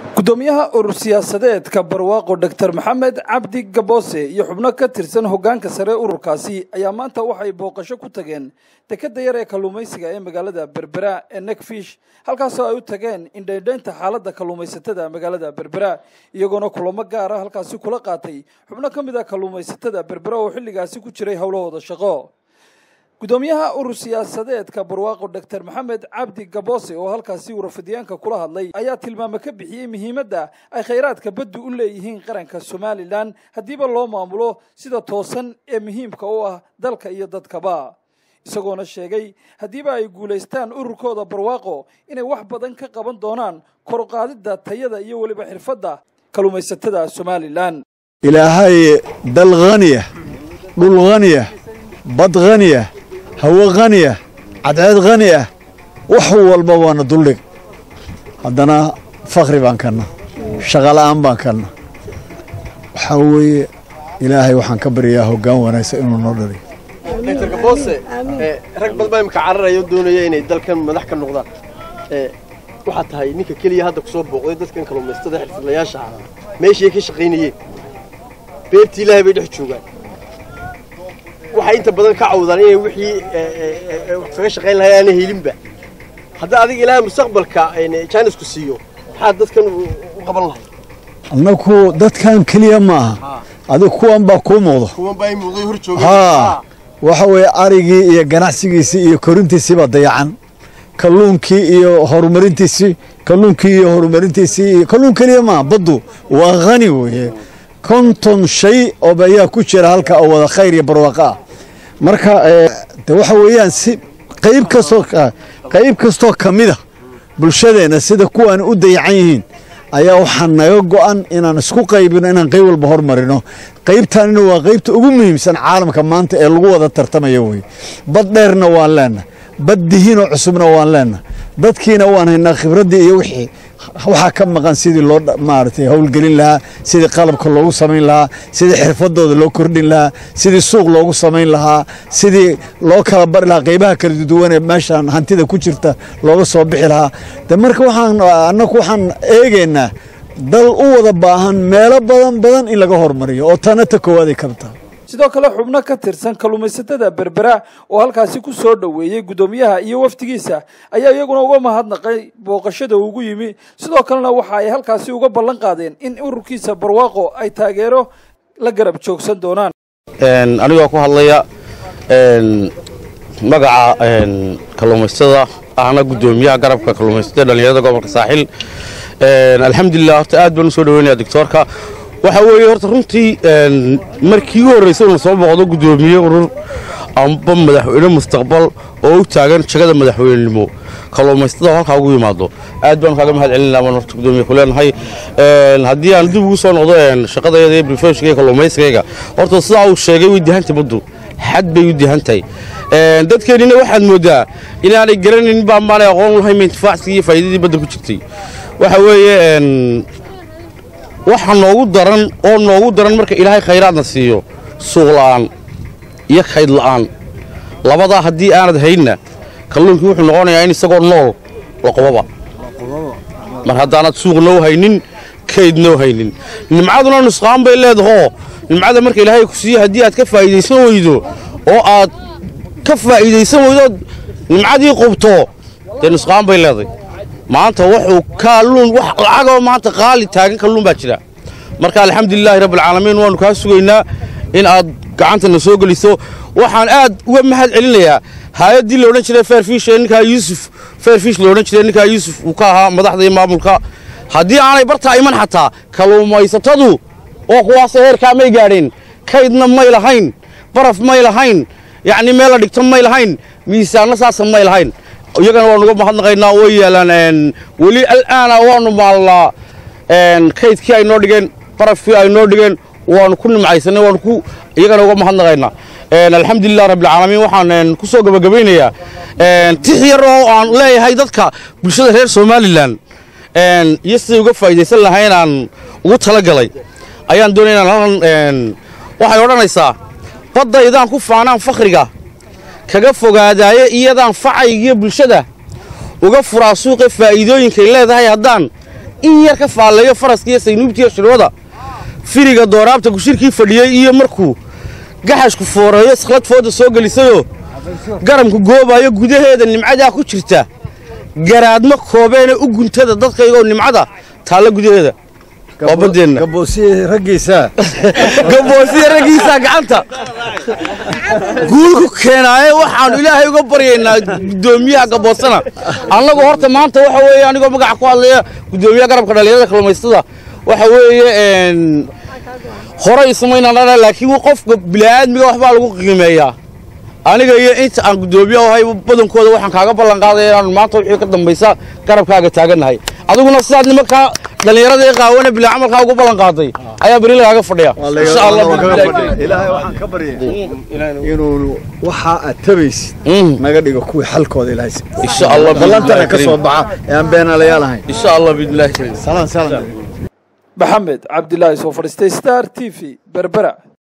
gudoomiyaha urur siyaasadeedka barwaaqo doctor maxamed cabdi gaboose iyo xubno ka tirsan hoggaanka sare ururkaasi ayaa maanta waxay booqasho ku tageen dekeda yar ee kalluumaysiga ee magaalada berbera ee nekfish halkaasoo ay u tageen indhaydhaynta xaaladda kalluumaysatada magaalada berbera iyagoona kulamo gaara halkaasi kula qaatay xubno ka mid a kalluumaysatada berbera oo xilligaasi ku jiray howlahooda shaqo gudoomiyaha urur siyaasadeedka barwaaqo doctor maxamed cabdi gaboose oo halkaasi warfidyaanka kula hadlay ayaa tilmaamo ka bixiyey muhiimadda ay khayraadka baddu u leeyihiin qaranka somalilan haddiiba loo maamulo sida toosan ee muhiimka u ah dalka iyo dadkaba isagoona sheegay haddiiba ay guulaystaan ururkooda barwaaqo inay wax badan ka qaban doonaan koruqaadidda tayada iyo weliba xirfadda kalluumaysatada somalilan ilaahay dal haniya dhul haniya bad haniya hawo khaniya cadceed khani ah wax walba waana duldhig haddana fakhri baan kanna shaqola'aan baan kanna waxaa weeye ilaahay waxaan ka baryayaa hoggaan wanaagsan inuu noo dhaliyo doctor gaboose rag badan baa imika cararaya oo doonaya inay dalkan madax ka noqdaan waxaa tahay ninka keliya hadda ku soo booqday dadkan kalluumaystada xirfadlayaasha ah meeshii ay ka shaqaynayeen beertii ilaahay bay dhex joogaan waxay inta badan ka cawdaan inay wixii wax kaga shaqayn lahay aana helinba hadda adiga ilaahay mustaqbalka jaanisku siiyo maxaad dadkan u qaban lahay annaku dadkan keliya ma aha adiga kuwan baa kuu muuqdo kuwan baa muuqday hor joogay haa waxa weeye arigii iyo ganacsigiisii iyo korintiisii baa dayacan kalluunkii iyo horumarintiisii kalluunkii iyo horumarintiisii iyo kalluun keliya maaha baddu waa khani weeye konton shay oo ayaa ku jira halka oo wada khayr iyo barwaaqo ah marka de waxa weeyaan si qayb kastoo qayb kastoo ka mid a bulshadeenna sida kuwaan u dayacan yihiin ayaa waxaa naga go'an inaan isku qaybino inaan qayb walba hormarino qaybtaanina waa qaybta ugu muhiimsan caalamka maanta ee lagu wada tartamaya weye bad dheerna waan leenahay bad dihiinoo cusubna waan leenahay dadkiina waan haynaa khibraddii iyo wixii waxaa ka maqan sidii loo maaragtay howlgelin lahaa sidii qalabka loogu samayn lahaa sidii xirfadooda loo kordhin lahaa sidii suuq loogu samayn lahaa sidii loo kala bari lahaa qaybaha kala duwan ee meeshaan hantida ku jirta looga soo bixi lahaa de marka waxaan annagu waxaan eegaynaa dal u wada baahan meelo badan badan in laga hormariyo oo tana ta koowaad ay kaba tahay sidoo kale xubno ka tirsan kalluumaysatada berbera oo halkaasi ku soo dhoweeyey guddoomiyaha iyo wafdigiisa ayaa iyaguna uga mahadnaqay booqashada ugu yimi sidoo kalena waxa ay halkaasi uga ballan qaadeen in ururkiisa barwaaqo ay taageero la garab joogsan doonaan anigoo ku hadlaya magaca kalluumaysatada ahna guddoomiyaha garabka kalluumaysatada dhallinyarada gobolka saaxil alxamdulilah horta aad baan u soo dhaweynaya doctoorka waxaa weeye horta runtii markii u horraysay una soo booqdo guddoomiye urur amba madaxweyne mustaqbal oo u taagan jagada madaxweynenimo kalluumaystada halkaa ugu yimaado aad baan kaaga mahad celin lahaa horta guddoomiye ku leenahay haddii aan dib ugu soo noqdo shaqadayada iyo brifeshka iyo kalluumaysigayga horta sidaa uu sheegay way dihantay baddu xad bay u dihantahay dadkeennina waxaad mooddaa inaanay garanayn baa maanay aqoon lahayn intifaacsigii iyo faa'iidadii badda ku jirtay waxa weeye waxa noogu daran oo noogu daran marka ilaahay khayraadna siiyo suuq la'aan iyo kayd la'aan labadaa haddii aanad haynna kalluunkii wuxuu noqonayaa in isagoo nool la qobaba mar haddaanad suuq noo haynin kayd noo haynin nimcaduna nusqaan bay leedahoo nimcada marka ilaahay ku siiyo haddii aad ka faa'iidaysan weydo oo aad ka faa'iidaysan weydood nimcadii qubto dee nusqaan bay leedahay maanta wuxuu kaalluun wax lacagoo maanta qaali taagan kalluun baa jira marka alxamdulilaahi rabbilcaalamiin waannu kaa sugaynaa in aad gacantana soo geliso waxaan aad uga mahad celinayaa hay-addii la odhan jiray fairfish ee ninkaa yuusuf fairfish la odhan jiray ninkaa yuusuf uu ka ahaa madaxda iyo maamulka haddii aanay bartaa iman xataa kalluumaysatadu oo kuwaasoo heerkaa may gaadheen kaydna may lahayn baraf may lahayn yacni meel la dhigto may lahayn miisaanna saasa may lahayn iyagana waanu uga mahadnaqaynaa way yaalaan weli al'aana waanu maalnaa kaydkii ay noo dhigeen barafkii ay noo dhigeen waanu ku nimcaysanay waanu ku iyagana uga mahadnaqaynaa alxamdulilah rabbilcaalamiin waxaan ku soo gabagabaynayaa tix yar oo aan leeyahay dadka bulshada reer somalilan iyo siday uga faa'iidaysan lahaa inaan ugu talagalay ayaan doonaya inaan halkan waxay odhanaysaa baddaydaan ku faanaan fakhriga kaga fogaadaaye iyadaan facaygiyo bulshada uga furaa suuqa faa'iidooyinkay leedahay haddaan in yar ka faalleeyo faraska iyo saynuubtiiyo shirwada firiga dooraabta gushirkii fadhiyey iyo markuu gaxashku fooreeyo sakhlad fooda soo gelisayoo garamku goobayo gudaheeda nimcadaa ku jirta garaadma koobeena u guntada dadkaygoo nimcada taalla gudaheeda waa baddeenna gaboosiye raggiisa gaboosiya raggiisaa gacanta guul ku keenaaye waxaannu ilaahay uga baryaynaa guddoomiyaha gaboosana annagu horta maanta waxa weeye anigoo magaca ku hadlaya guddoomiyaha garabka dhallinyarada kalluumaystada waxa weeye hore ismaynaan dhala laakiin qofka bini'aadmiga waxbaa lagu qiimeeyaa aniga iyo inta aan guddoomiye ahay badankooda waxaan kaaga ballan qaadaya inaanu maanta wixii ka dambaysa garabkaaga taagannahay adiguna sidaad nimankaa dhallinyarada ee qaawana bilaa camalkaa ugu ballan qaaday ayaa beri lagaaga fadhiya insha allah ilaahay waxaan ka baryay inuu waxa aad tabaysid naga dhigo kuwii xalkooda ilaahay insha allah ballantana ka soo baxa ee aan beenaalayaal ahayn insha allah biidnillahi kariim salaan salaan maxamed cabdilaahi soo fadhiistay star t v berbera